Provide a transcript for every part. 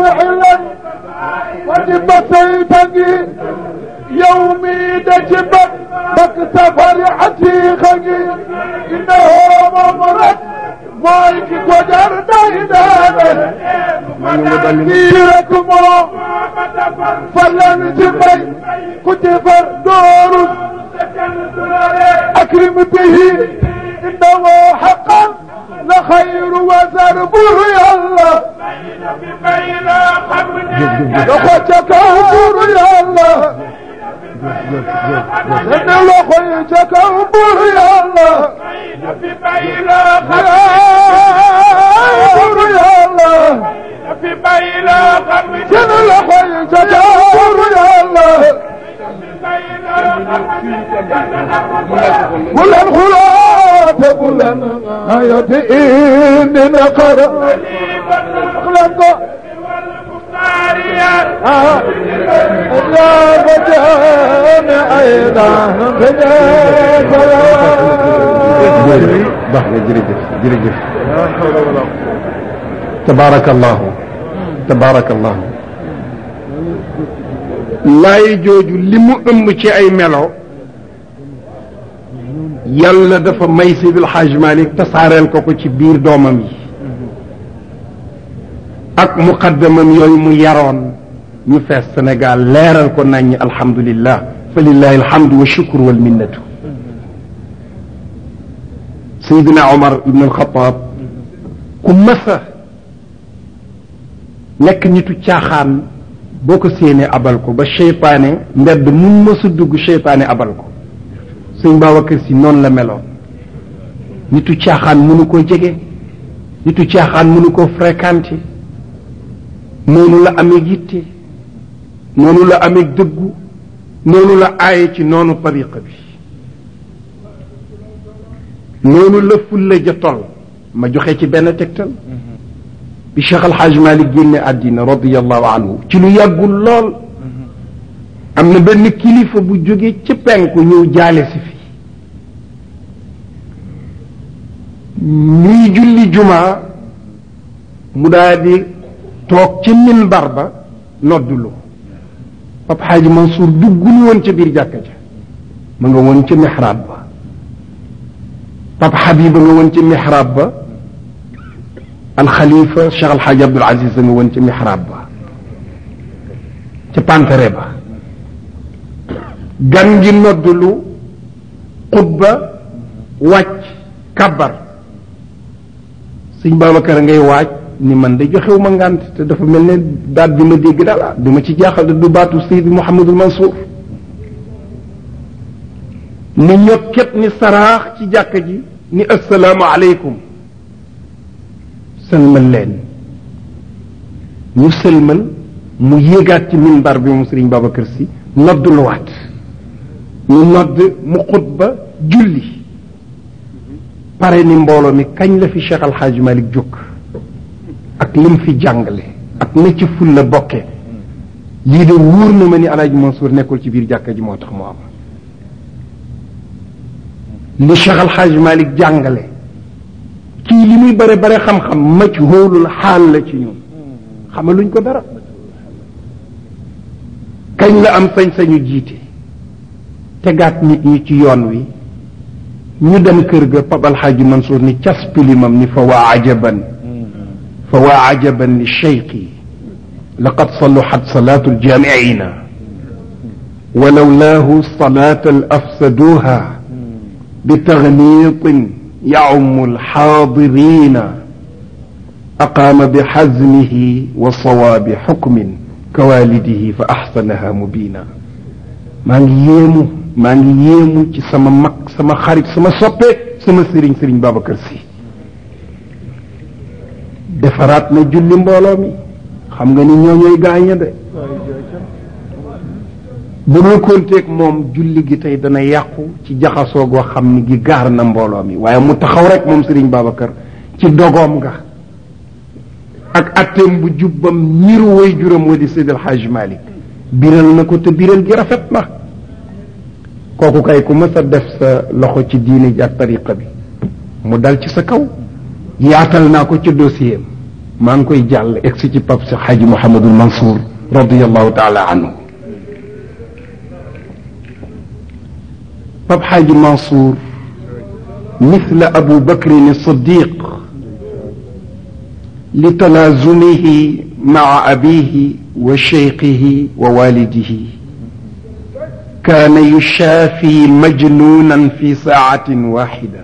محلا وجب سيدني يومي دجبت بك فرحتي خجي انه ممرض مايك قدر دايدانا كيرك مو فلن جبي كتفر دور اكرم به انه حقا لخير وزربه يا الله اخوتك انظر يا الله ان اخوتك انظر يا الله انظر يا الله في بيلا قلبي ان اخوتك انظر يا الله قل الخلاف قل آيات إن نقر خلق آه. يا بجان أيضا baax na jërëjëf jërëjëf tabaarakallahu tabaarakallahu laay jooju li mu ëmb ci ay melo yàlla dafa may Seydil Hadj Malick tasaareel ko ko ci biir doomam yi ak muqaddamam yooyu mu yaroon ñu fees Sénégal leeral ko nañ alhamdulillah fa lillahi alhamdu wa shukru wal minnatu Seydina Omar ibn al-Khattab ku mësa nekk nitu caaxaan boo ko séenee abal ko ba seytaane mbedd mu mësa dugg seytaane abal ko sëñ Babacar Si noonu la meloon nitu caaxaan mënu koo jege nitu caaxaan mënu koo fréquenté noonu la amee yitte noonu la amee dëggu noonu la aaye ci noonu tariqa bi noonu la fulla ja toll ma joxe ci benn tegtal bi Cheikh Al Hadj Malick génne àddina radiallahu anhu ci lu yàggul lool am na benn kilifa bu jóge ci penku ñëw jaale si fi ñuy julli jumaa mu daal di toog ci minbar ba noddulu Papa Hadj Mansour duggul woon ca biir jàkka ja ma nga woon ca mihraab ba Papa Habiba nga woon ca mihraab ba alxalifa Cheikh Alxaaji Abdul Aziz nga woon ca mihraab ba ca pantere ba gan gi noddulu xutba wàcc kabar sëñ Babacar ngay waaj ni man de joxewu ma ngànt te dafa mel ne baat bi ma dégg daal du ma ci jaaxal du baatu Seydi Mouhamadul Mansour ni ñokket ni saraax ci jàkka ji ni assalaamu aleykum sëlmal leen ñu sëlmal mu yéegaat ci minbar bi moom sëriñ Babacar si nodd luwaat ñu nodd mu xutba julli pare ni mbooloo mi kañ la fi Cheikh Al Hadj Malick jóg ak lim fi jàngale ak na ci ful la bokke lii de wóor na ma ni Alaaji Mansour nekkul ci biir jàkka ji moo tax mu am li Cheikh Al Hadj Malick jàngale kii li muy bare bare xam-xam mac hóolul xaal la ci ñun xamaluñ ko dara kañ la am sañ-sañu jiite tegaat nit ñi ci yoon wi ñu dem kër ga Papa Al Hadj Mansour ni cas pilimam ni fa waa ajaban fa waa ajaban li cheyqi laqad saluxat salaatu ljamiina walawlaahu salaata afsaduha بتغنيط يعم الحاضرين أقام بحزمه وصواب حكم كوالده فأحسنها مبينا ما ييمو ما ييمو ci sama mag sama xarit sama soppe sama sëriñ sëriñ Babacar Sy defaraat na julli mbooloo mi xam nga ni ñoo ñooy gaaña de bu dul konteeg moom julli gi tey dana yàqu ci jaxasoo goo xam ni gi gaar na mbooloo mi waaye mu taxaw rek moom Serigne Babacar ci dogoom nga ak atteem bu jubbam ñiru way juram wa di Seydil Hadj Malick biral na ko te biral gi rafet na kooku kay ku mës a def sa loxo ci diine ji ak tariqa bi mu dal ci sa kaw yaatal naa ko ci dossier maa ngi koy jàll egsi ci pap si xaaji Mouhamadul Mansour radiallahu taala anhu pap xaaji Mansour مثل أبو بكر الصديق لتلازمه مع أبيه وشيخه ووالده كان يشافي مجنونا في ساعة واحدة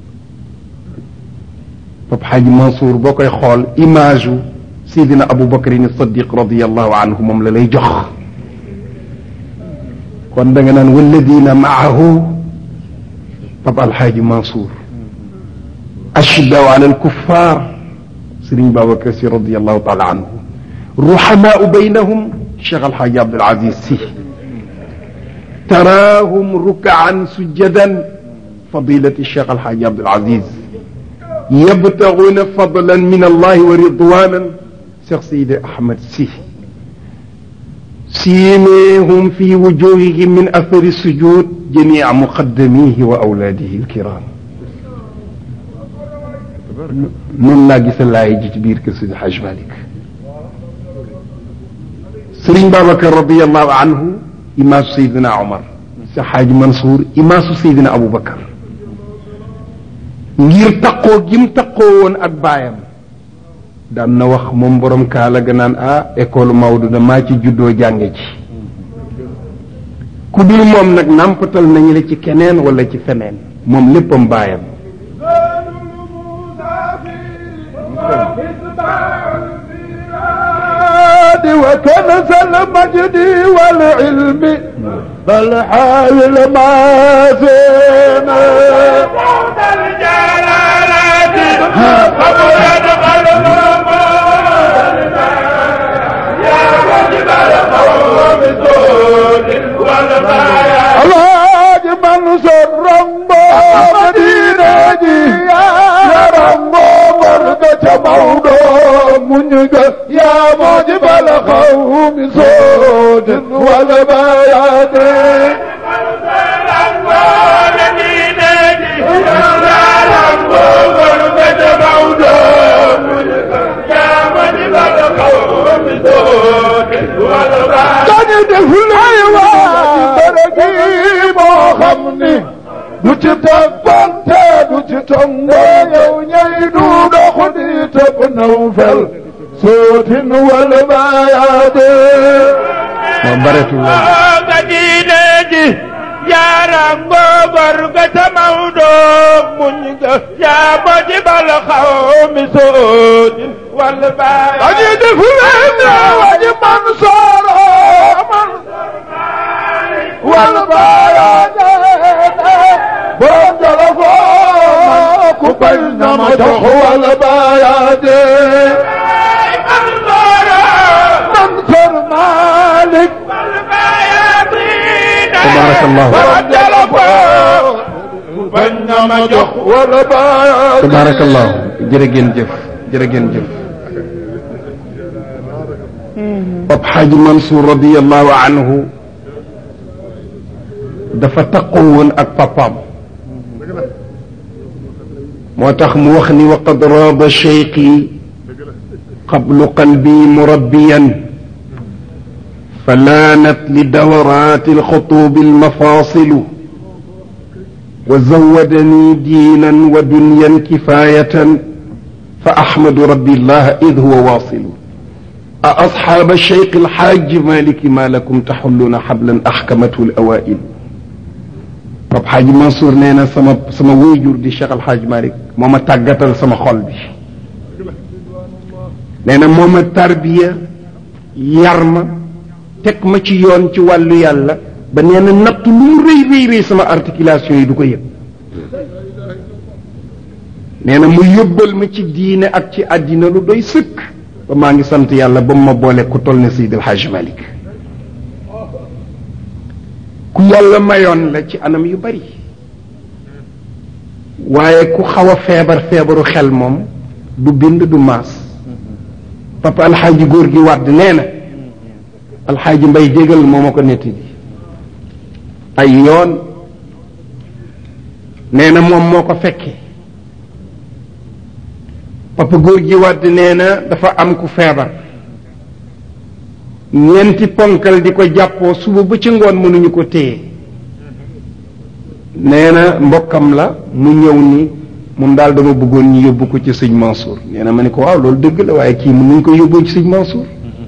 Pape Hadji Mansour boo koy xool image u Seydina Abu Bakrin Siddiq radiallahu anhu moom la lay jox kon da nga naan walladina maahu Pape Alhaji Mansour ashiddaw ala alkuffar Serigne Babacar Sy radiallahu taala anhu ruhamaau baynahum Cheikh Alhaji Abdul Aziz Sy taraahum rukaan sujjadan fadilati Cheikh Alhaji Abdul Aziz yabtaguuna fadlan min allahi wa ridwanan Cheikh Seydi Ahmed Sy سيميهم في وجوههم من أثر السجود جميع مقدميه وأولاده الكرام noonu laa gis laay ji ci biir kër Seydi Hajj Malick Serigne Babacar radiallahu anhu imaasu Seydina Omar sa Xaaj Mansour imaasu Seydina Aboubacar ngir taqoo gim taqoo woon ak baayam daan na wax moom borom kaala ga naan ah école Maodo damaa ci juddoo jànge ci ku dul moom nag nàmpatal nañu la ci keneen wala ci feneen moom léppam baayam وكنز المجد والعلم بل حاول ما زينا صوت الجلالات قبل يدخل يا وجب القوم الدود والغايات الحاج منصور رمبو مدينة يا رمبو مرقة مودو منيقة يا موجب القوم صوت والبيات dañu def lay waa bërëgi moo xam ni du ci toppante du ci tongo yow ñay du dox di topp naw fel sootin wal bayaade moom bareetul loolu nga diine ji yaram ngogor ga tamawdo muñ ga yaa ba jibal xawmi soodin wal baaya dañu def lay ne waji man sooro man wal bayaade borom jala foo ku bañ na ma jox wal bayaade Mansour Malick tabarakallahu bañ na ma jox wala bayaade tabarakallahu jërë ngeen jëf jërë ngeen jëf Pape Hadji Mansour radiallahu anhu dafa taqoo woon ak papaam moo tax mu wax ni wa qad raaba cheyqi qablu qalbi murabbiyan فلانت لدورات الخطوب المفاصل وزودني دينا ودنيا كفاية فأحمد ربي الله إذ هو واصل أأصحاب الشيخ الحاج مالك ما لكم تحلون حبلا أحكمته الأوائل Pape Hadji Mansour nee na sama sama wéyjur di Cheikh Al Hadj Malick moo ma tàggatal sama xol bi nee na moo ma tarbiya yar ma teg ma ci yoon ci wàllu yàlla ba nee na natt lu mu rëy rëy rëy sama articulation yi du ko yëg nee na mu yóbbal ma ci diine ak ci àddina lu doy sëkk ba maa ngi sant yàlla ba mu ma boole ku toll ne Seydi El Hadj Malick ku yàlla mayoon la ci anam yu bari waaye ku xaw a feebar feebaru xel moom du bind du maas papa alxaaji góor gi wàdd nee na alxaaji mbay jégal moo ma ko nettali ay yoon nee na moom moo ko fekke papa góor gi wàdd nee na dafa am ku feebar ñeenti ponkal di ko jàppoo suba ba ci ngoon mënuñu ko téye nee na mbokkam la mu ñëw ni moom daal dama bëggoon ñu yóbbu ko ci sëñ Mansour nee na ma ne ko waaw loolu dëgg la waaye kii mën nañ ko yóbboo ci sëñ Mansour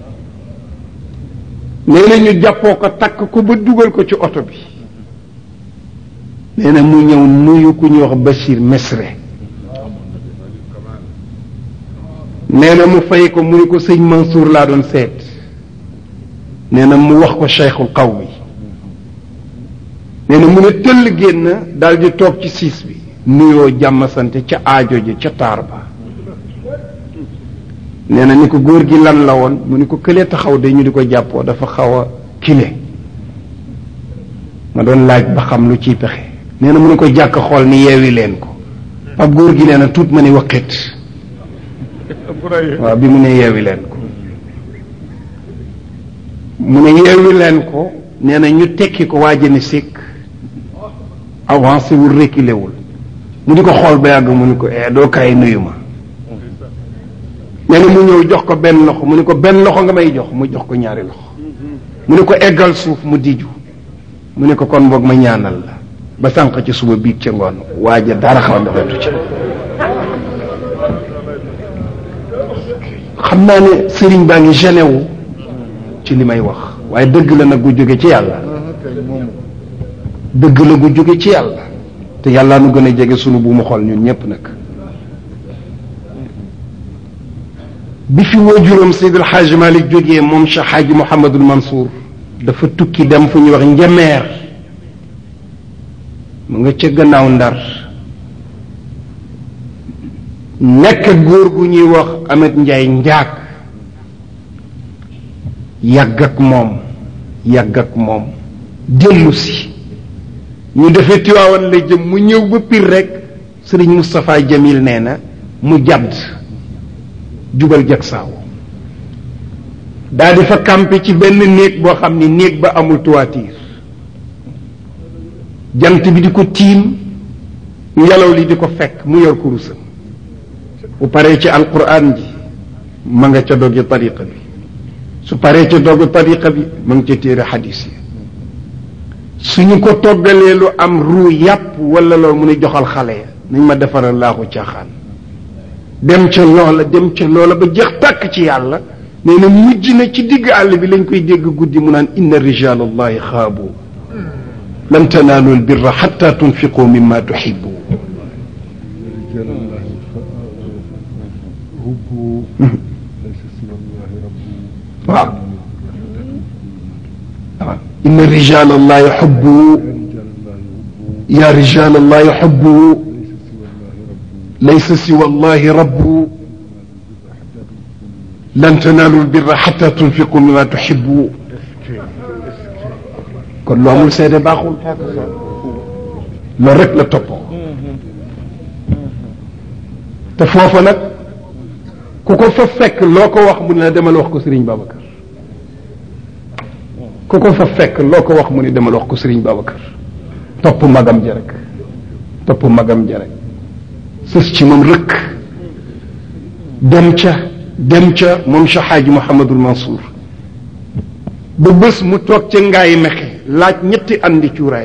nee na ñu jàppoo ko takk ko ba dugal ko ci oto bi nee na mu ñëw nuyu ku ñuy wax Bachir Mesre nee na mu fay ko mu ni ko sëñ Mansour laa doon seet nee na mu wax ko cheikhul qawmi nee na mu ne tëll génn daal di toog ci siis bi nuyoo jàmm sante ca aajo ji ca taar ba nee na ni ko góor gi lan la woon mu ni ko këlee taxaw de ñu di ko jàppoo dafa xaw a kile ma doon laaj ba xam lu ciy pexe nee na mu ne ko jàkk xool ni yeewi leen ko pap góor gi nee na tuut ma ni waqit waaw bi mu ne yeewi leen ko mu ne yeewi leen ko nee na ñu tekki ko waa jëni sikk avancé wul reculé wul mu di ko xool ba yàgg mu ni ko eh doo kaay nuyu ma nee na mu ñëw jox ko benn loxo mu ni ko benn loxo nga may jox mu jox ko ñaari loxo mu ni ko eggal suuf mu diju mu ne ko kon boog ma ñaanal la ba sànq ci suba biig ca ngoon waaja dara xaw ndoxetu ca xam naa ne sëriñ baa ngi gêné wu ci li may wax waaye dëgg la nag gu jóge ci yàlla dëgg la gu jóge ci yàlla te yàlla nu gën a jege sunu bu mu xol ñun ñépp nag bi fi waajuram Seydi El Hadj Malick jógee moom Cheikh Hadji Mouhamadul Mansour dafa tukki dem fu ñuy wax njameer mu nga ca gannaaw ndar nekk góor gu ñuy wax Amet Njaay njaag yàgg ak moom yàgg ak moom dellu si ñu defee tiwaawan la jëm mu ñëw ba pir rek sëriñ Moustapha Jamil nee na mu jàdd jubal jag saaw daal di fa campé ci benn néeg boo xam ni néeg ba amul toiture jant bi di ko tiim ngelaw li di ko fekk mu yor kurusam bu paree ci alquran ji ma nga ca doggi tariqa bi su paree ca doggi tariqa bi ma nga ca téere xadis yi suñu ko toggalee lu am ruu yàpp wala loolu mu ne joxal xale ya nañ ma defaral laaxu caaxaan dem ca loola dem ca loola ba jeex tàkk ci yàlla nee na mujj na ci digg àll bi lañ koy dégg guddi mu naan inna rijal allahi xaabu lan tanaalu lbirra xatta tunfiqu mimma tuxibu waaw waaw inna rijal allahi xubbu ya rijal allahi xubbu laysa siwa allahi rabbu lan tanaalu lbirra xatta tunfiqu mimma tuxibu kon lu amul seede baaxul loolu rek la toppoo te foofa nag ku ko fa fekk loo ko wax mu ne la demal wax ko Serigne Babacar ku ko fa fekk loo ko wax mu ne demal wax ko Serigne Babacar topp magam ja rek topp magam ja rek sës ci moom rëkk dem ca dem ca moom Cheikh Hadji Mouhamadul Mansour ba bés mu toog ca ngaay mexe laaj ñetti andi cuuraay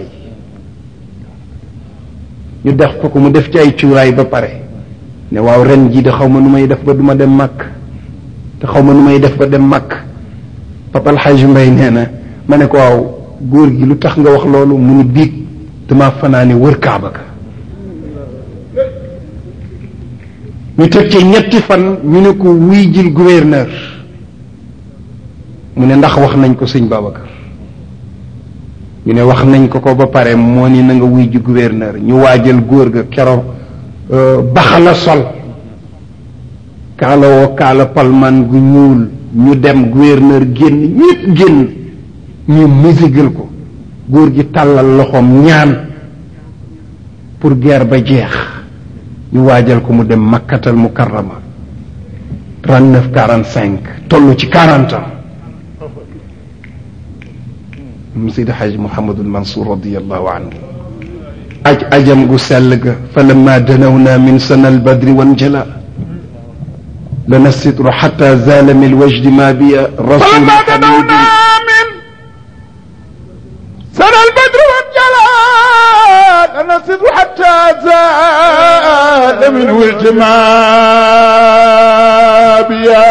ñu def ko ko mu def ci ay cuuraay ba pare ne waaw ren jii de xaw ma nu may def ba du ma dem màkk te xaw ma nu may def ba dem màkk papa alxaaj mbay nee na ma ne ko waaw góor gi lu tax nga wax loolu mu ni biig dama fanaane wër kaaba ga ñu teg ci ñetti fan ñu ne ko wuy jil gouverneur mu ne ndax wax nañ ko sëñ Babacar ñu ne wax nañ ko ko ba pare moo ni na nga wuy ji gouverneur ñu waajal góor ga keroog baxala sol kaala woo kaala palman gu ñuul ñu dem gouverneur génn ñépp génn ñu musigal ko góor gi tàllal loxoom ñaan pour guerre ba jeex ñu waajal ko mu dem makkatal mukarrama trente neuf quarante cinq toll ci quarante ans mu Seydi Xaaj Muhammadul Mansour radiallahu anhu aj ajam gu sell ga fa lamma danawna min sana albadri wanjala لنا الستر حتى زال من الوجد ما بي رسول فلما حميد دنونا من سنى البدر والجلال أنا الستر حتى زال من ولد ما بيا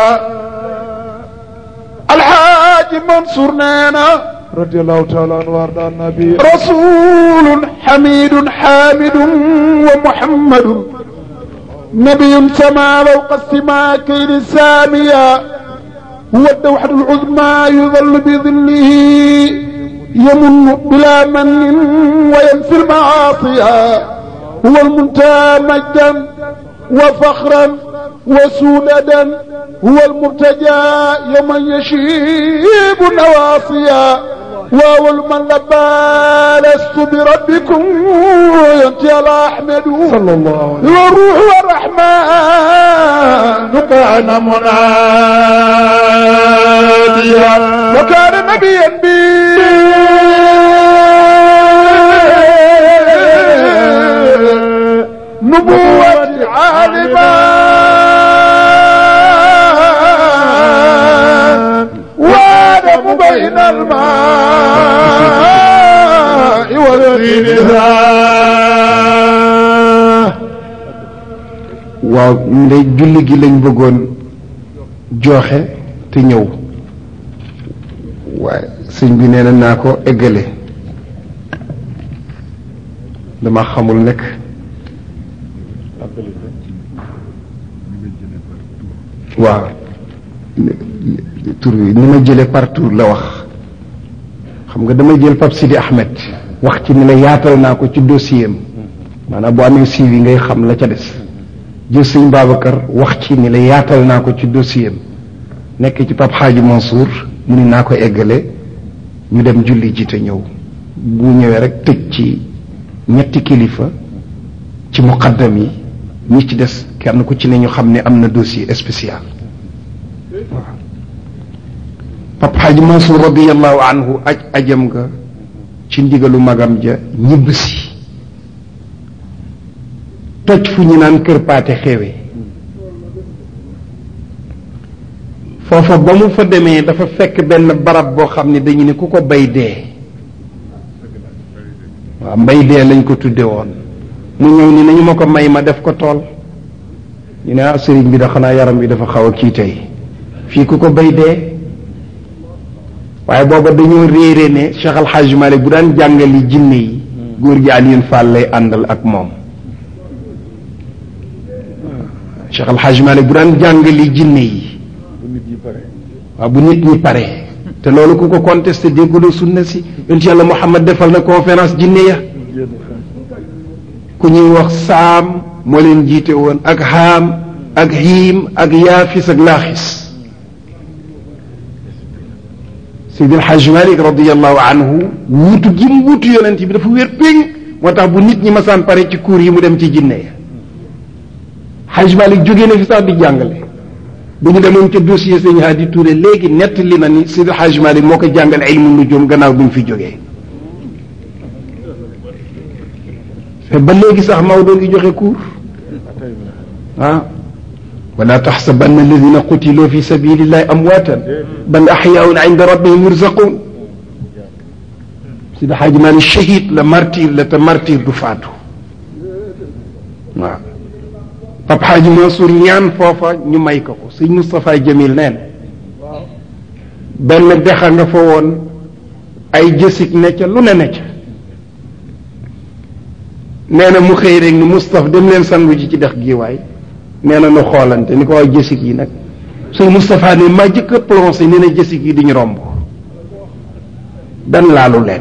الحاج منصور نانا رضي الله تعالى عنه وارضى النبي رسول حميد حامد ومحمد نبي سما فوق السماء كيد السامية هو الدوحة العظمى يظل بظله يمن بلا من وينفي المعاصي هو المنتهى مجدا وفخرا وسودا هو المرتجى يوم يشيب النواصي واول من لبى لست بربكم ينتهي على احمد صلى الله عليه وسلم والروح والرحمن كان مناديا وكان نبيا بي نبوة عالما وادم بين الماء والطين ذا waaw ndey julli gi lañ bëggoon joxe te ñëw waaye sëñ bi nee na naa ko eggale dama xamul nekk waaw tur bi ni ma jële par tour la wax xam nga dama jël Pape Sidi Ahmed wax ci ni la yaatal naa ko ci dossier am maanaam boo amee suivi ngay xam la ca des jël sëñ Babacar wax ci ni la yaatal naa ko ci dossier am nekk ci Pape Hadji Mansour mu ni naa ko eggale ñu dem julli ji te ñëw bu ñëwee rek tëj ci ñetti kilifa ci muqaddam yi ñi ci des kenn ku ci ne ñu xam ne am na dossier spécial waaw Pape Hadji Mansour radiallahu anhu aj ajam nga ci ndigalu magam ja ñibb si toj fu ñu naan kër paate xewe foofa ba mu fa demee dafa fekk benn barab boo xam ne dañu ne ku ko bay dee waaw mbay dee lañ ko tudde woon mu ñëw ni nañu ma ko may ma def ko tool ñu ne ah sëriñ bi da xanaa yaram bi dafa xaw a kii tey fii ku ko bay dee waaye booba dañoo réere ne Cheikh Al Hadj Malick bu daan jàngali jinne yi góor gi Alioune Fall lay àndal ak moom Cheikh Al Hadj Malick bu daan jàngali jinne yi waaw bu nit ñi pare te loolu ku ko contesté dégguloo sunna si yonent yàlla Muhammad defal na conférence jinne ya ku ñuy wax saam moo leen jiite woon ak haam ak hiim ak yaafis ak laaxis Seydi El Hadj Malick radiallahu anhu wuutu gi mu wuutu yonent bi dafa wér péng moo tax bu nit ñi masaan pare ci cours yi mu dem ci jinne ya Hadj Malick jógee na fi sax di jàngale bu ñu demoon ca dossier sëñ Hadi Touré léegi nett li na ni Seydi El Hadj Malick moo ko jàngal ilmu nujum gannaaw bi mu fi jógee te ba léegi sax Maodo ngi joxe cours ah wala taxsabanna alladina qutiluu fi sabilillahi amwaatan bal axyaun inda rabbihim yurzaqun Seydi El Hadj Malick shahid la martyr la te martyr du faatu waaw Pape Hadji Mansour ñaan foofa ñu may ko ko sëñ Moustapha Jamil neen benn dexa nga fa woon ay jësig ne ca lu ne ne ca nee na mu xëy rek ni Moustapha dem leen sangu ji ci dex gi waay nee na nu xoolante ni ko waaw jësig yi nag sëñ Moustapha ne maa jëkk a plongé nee na jësig yi diñu romb dan laalu leen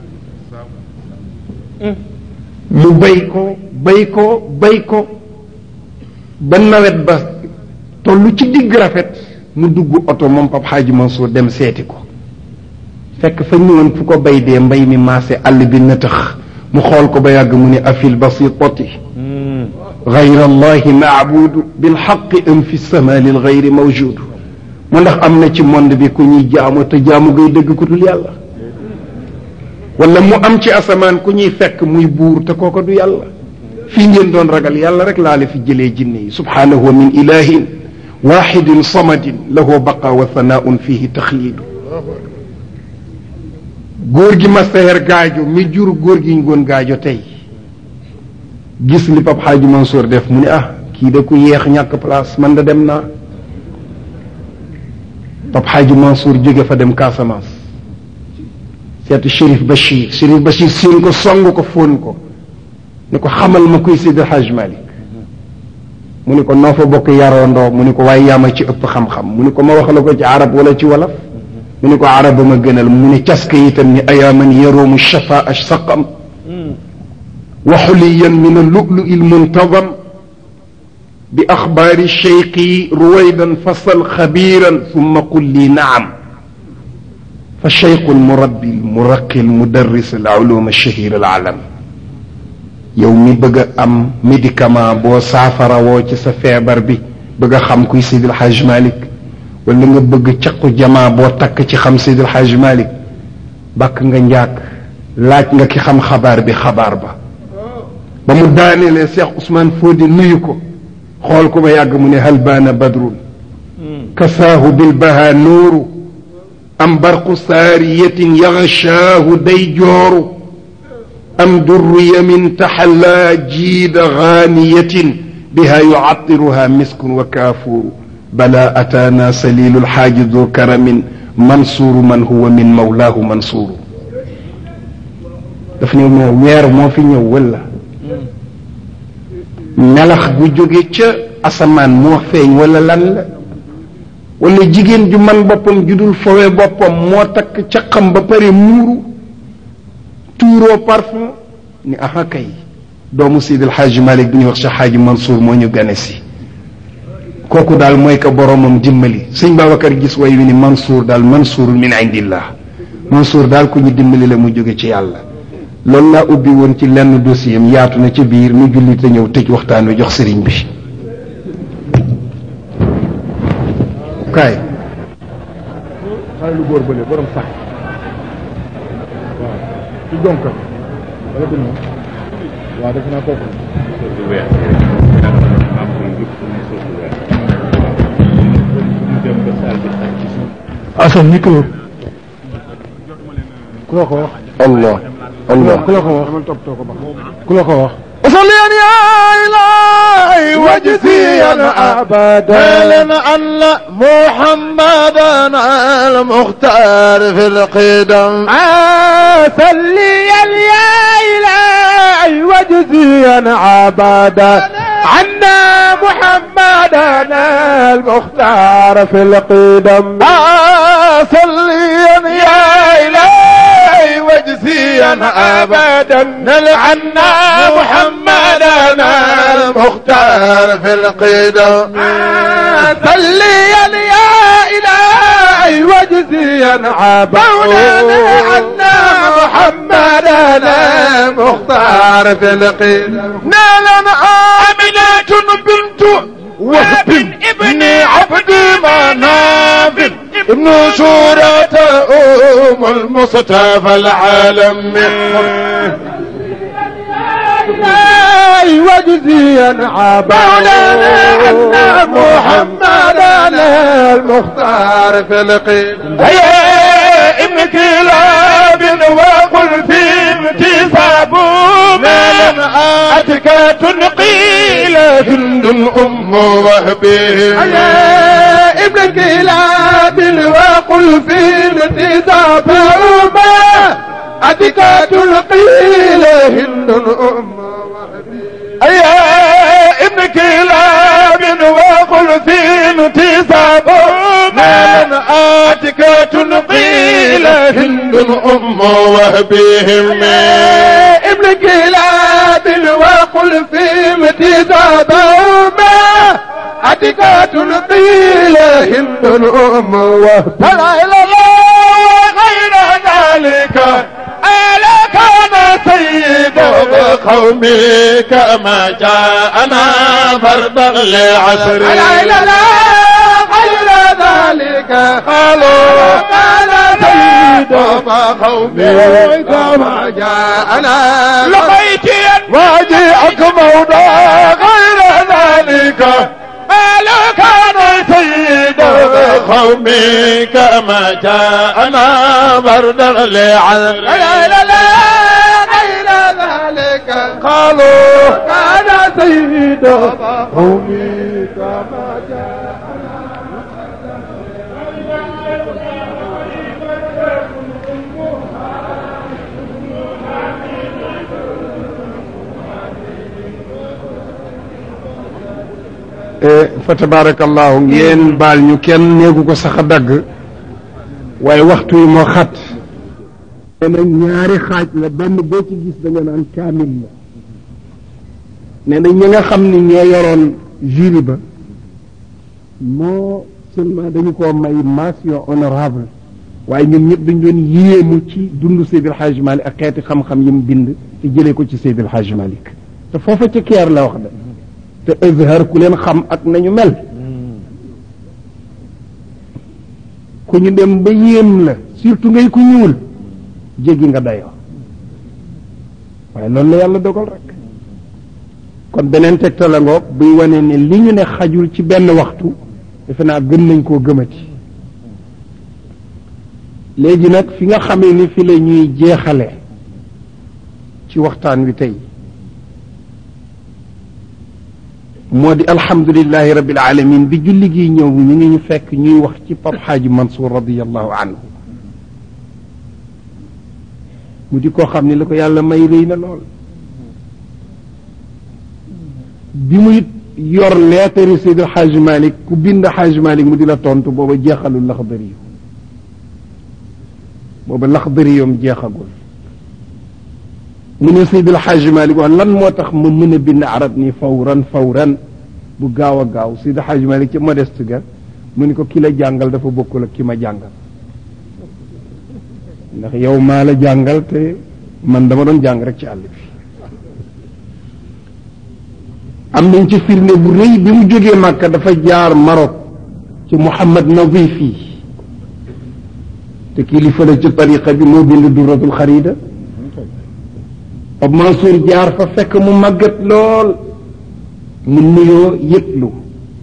mu bay ko bay ko bay ko ba nawet ba tollu ci digg rafet mu dugg oto moom Pape Hadji Mansour dem seeti ko fekk fa ñëwoon fu ko bay dee mbay mi maase àll bi nëtëx mu xool ko ba yàgg mu ne afil basitati gayra allahi maabudu bilxaqi am fi sama lil gayri mawjudu mu ndax am na ci monde bi ku ñuy jaamu te jaamu gay dëgg ku dul yàlla wala mu am ci asamaan ku ñuy fekk muy buur te kooko du yàlla fii ngeen doon ragal yàlla rek laa la fi jëlee jinne yi subhanahu wa min ilahin waxidin samadin lahu baqa wa thanaun fihi taxliidu góor gi ma seer gaajo mi jur góor gi ñu goon gaajo tey gis li Pape Hadji Mansour def mu ne ah kii da ku yeex ñàkk place man da dem naa Pape Hadji Mansour jóge fa dem Casamance seetu Chérif Bachir Chérif Bachir séen ko song ko fóon ko ne ko xamal ma kuy Seydi Hadj Malick mu ne ko noo fa bokk yaroondoo mu ne ko waaye yaama ci ëpp xam-xam mu ne ko ma wax la ko ci arab wala ci wolof mu ne ko arab ba ma gënal mu ne caska itam ni ayaaman yaroomu shafaa saqam wa xuliyan min allulu lmuntazam bi axbaari cheyqi ruwaydan fasal xabiran summa qul li naam fa cheyqu lmurabbi lmuraqi lmudarris alulum alshahir alalam yow mi bëgg a am médicament boo saafara woo ci sa feebar bi bëgg a xam kuy Seydil Hadj Malick wala nga bëgg caqu jamaa boo takk ci xam Seydil Hadj Malick bàkk nga njaag laaj nga ki xam xabaar bi xabaar ba ba mu daanelee Cheikh Ousmane Fodi nuyu ko xool ko ba yàgg mu ne hal baana badrun kasaahu bilbaha nuuru am barqu saariyatin yaxshaahu day jooru am durriya min taxallaa jiida gaaniyatin biha yucatiruha miskun wa kaafuuru bala ataana salilu lxaaji du karamin mansuuru man huwa min mawlaahu mansuuru daf ne moo weer moo fi ñëw wala melax gu jóge ca asamaan moo feeñ wala lan la wala jigéen ju man boppam ju dul fowe boppam moo takk caqam ba pare muuru tuuroo parfum ni aha kay doomu Seydi El Hadji Malick bi ñuy wax Cheikh Hadji Mansour moo ñu gane si kooku daal mooy ko boromam dimbali sëñ Babacar gis way wi ni Mansour daal Mansourun min indillah Mansour daal ku ñu dimbali la mu jóge ci yàlla loolu laa ubbi woon ci lenn dossier am yaatu na ci biir nu julli te ñëw tëj waxtaan wi jox sëriñ bi kaay xale lu góor bële borom sax waaw ci jonka wala du noonu waaw def naa kooku Assane micro ku la ko wax allah allah ku la ko wax ku la ko wax صليا يا إلهي واجزيا أبدا أن محمدا المختار في القدم صليا يا إلهي واجزيا أبدا عنا محمدا المختار في القدم صليا يا إلهي واجزيا أبدا نلعنا محمدا المختار في القدم صليا يا إلهي واجزيا أبدا عنا محمدا المختار في القدم نالنا آمنة بنت وهب ابن عبد مناف ابن سورة أم المصطفى العالم وجزيا عبادا أن محمدا المختار في القيل هيا ابن كلاب وقل في امتساب مالا أتك تنقيل هند أم وهبه هيا ابن كلاب وقل في امتساب ما أتك تنقيل هند أم يا ابن كلاب وقل في انتصاب من آتك تنقيل هند أم وهبهم ابن كلاب وقل في انتصاب ما أتك تنقيل هند أم وهبهم فلا إله إلا غير ذلك ألا كان سيد قومي كما جاءنا فردا لعصر لا لا لا غير ذلك قالوا كان سيد قومي كما جاءنا لقيت واجئك موضع غير ذلك قالوا كان قومي كما جاءنا بردا لعذر لا لا لا غير ذلك قالوا كان سيد قومي كما fa tabarakallahu ngeen baal ñu kenn néegu ko sax a dagg waaye waxtu yi moo xat nee na ñaari xaaj la benn boo ci gis da nga naan kaamil la nee na ñi nga xam ni ñoo yoroon jury ba moo seulement dañu ko may mention honorable waaye ñun ñëpp dañ doon yéemu ci dund Seydil Hadj Malick ak xeeti xam-xam yi mu bind te jëlee ko ci Seydil Hadj Malick te foofa ca keer la wax de te Azhar ku leen xam ak nañu mel ku ñu dem ba yéem la surtout ngay ku ñuul jéggi nga dayoo waaye loolu la yàlla dogal rek kon beneen tegtal la ngoog buy wane ne li ñu ne xajul ci benn waxtu defe naa gën nañ koo gëmati léegi nag fi nga xamee ni fi la ñuy jeexale ci waxtaan wi tey moo di alhamdulilahi rabbil alamin bi julli gi ñëw ñu ngi ñu fekk ñuy wax ci Pap Xaaji Mansour radiallahu anhu mu di koo xam ni la ko yàlla may rëy na lool bi muy yor leetari Seydi Xaaji Malik ku bind Xaaji Malik mu di la tontu booba jeexalul laxdari yu booba laxdari yoom jeexagul mu ne Seydil Xaaji Malik wax lan moo tax ma mën a bind arab ni fawran fawran bu gaaw a gaaw Seydil Xaaji Malik ca modeste ga mu ni ko ki la jàngal dafa bokkul ak ki ma jàngal ndax yow maa la jàngal te man dama doon jàng rek ci àll bi am nañ ci firnde bu rëy bi mu jógee Màkka dafa jaar Maroc ci Mouhamad Nadifi te kilifa la ci tariqa bi moo bind duratul xarida Pape Mansour jaar fa fekk mu màggat lool mu nuyoo yëglu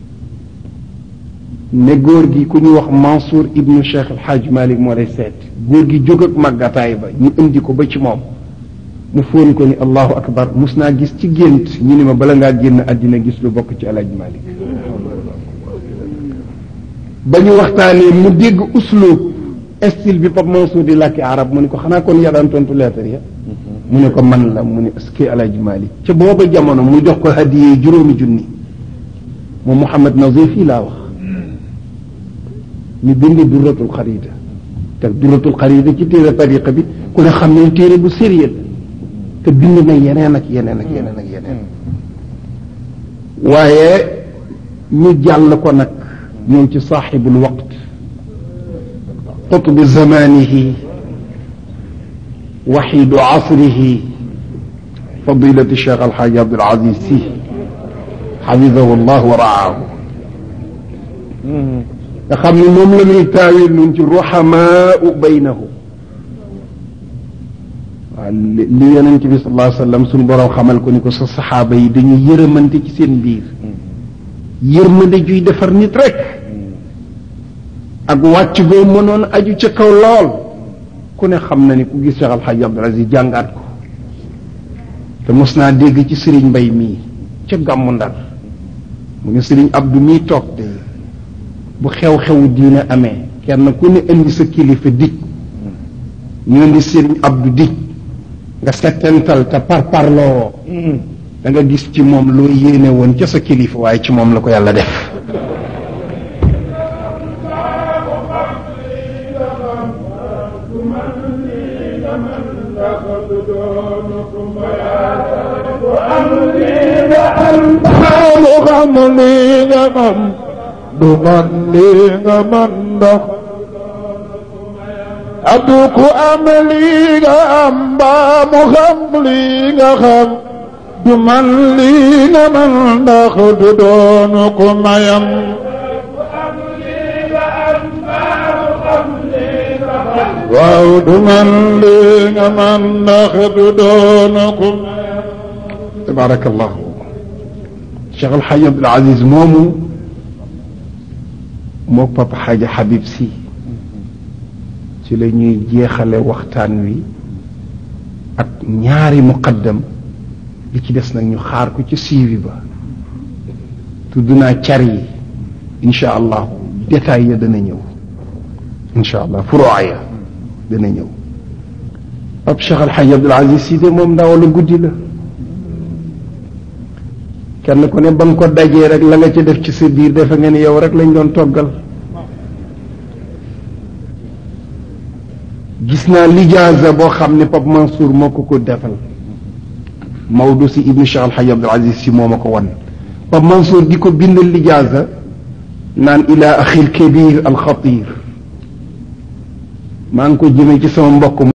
ne góor gi ku ñu wax Mansour ibnu Cheikh El Hadj Malick moo lay seet góor gi jóg ak màggataay ba ñu indi ko ba ci moom mu fóon ko ni allahu akbar mus naa gis ci gént ñu ni ma bala ngaa génn àddina gis lu bokk ci El Hadj Malick ba ñu waxtaanee mu dégg uslub style bi Pape Mansour di làkki arab mu ne ko xanaa kon yaa daan tontu lettre ya mu ne ko man la mu ne aski alaaji Malik ca booba jamono mu jox ko hadiyee juróomi junni moom Mouhamad Nazif fii laa wax ñu bind duratul xarida te duratul xarida ci téere tariqa bi ku ne xam ne téere bu sérieux te bind na yeneen ak yeneen ak yeneen ak yeneen waaye ñu jàll ko nag ñëw ci saaxibul waqt qutbi zamanihi وحيد عصره فضيلة الشيخ الحاج عبد العزيز سي حفظه الله ورعاه nga xam ni moom la ñuy taawil nun ci ruhamaau baynahu waaw li yonent bi sallallahu alayhi wa sallam suñu boroom xamal ko ni ko sa saxaaba yi dañuy yërëmante ci seen biir yërmande juy defar nit rek ak wàcc goo mënoon aju ca kaw lool ku ne xam na ni ku gis Cheikh Alxaaji Abdul Aziz jàngaat ko te mos naa dégg ci sëriñ mbay mii ca gàmmu ndar mu ngi sëriñ Abdou mii toog te bu xew-xewu diine amee kenn ku ne indi sa kilifa dig ñu indi sëriñ Abdou dig nga settental te par parloo da nga gis ci moom loo yéene woon ca sa kilifa waaye ci moom la ko yàlla def xaalu xam lii nga man du man lii nga man ndax adu ku am lii nga am mbaa mu xam lii nga xam du man lii nga man ndax du doonu ku mayam waaw du man lii nga man ndax du doonu ku tabarakallahu Cheikh El Hadj Abdoul Aziz moomu moo papa xaaja Habib si ci la ñuy jeexale waxtaan wi ak ñaari muqaddam li ci des nag ñu xaar ko ci siiwi ba tudd naa car yi incha allah détail ya dana ñëw incha allah furoa ya dana ñëw ab Cheikh Al Hadj Abdoul Aziz Sy de moom ndaw la guddi la kenn ku ne ba nga ko dajee rek la nga ci def ci sa biir defe nga ni yow rek lañ doon toggal gis naa lijaasa boo xam ne Pape Mansour moo ko ko defal Maodo si ibnu Cheikh Al Hadj Abdoul Aziz Sy moo ma ko wan Pape Mansour di ko bindal lijaasa naan ila axil kabir alxatir maa ngi ko jëmee ci sama mbokk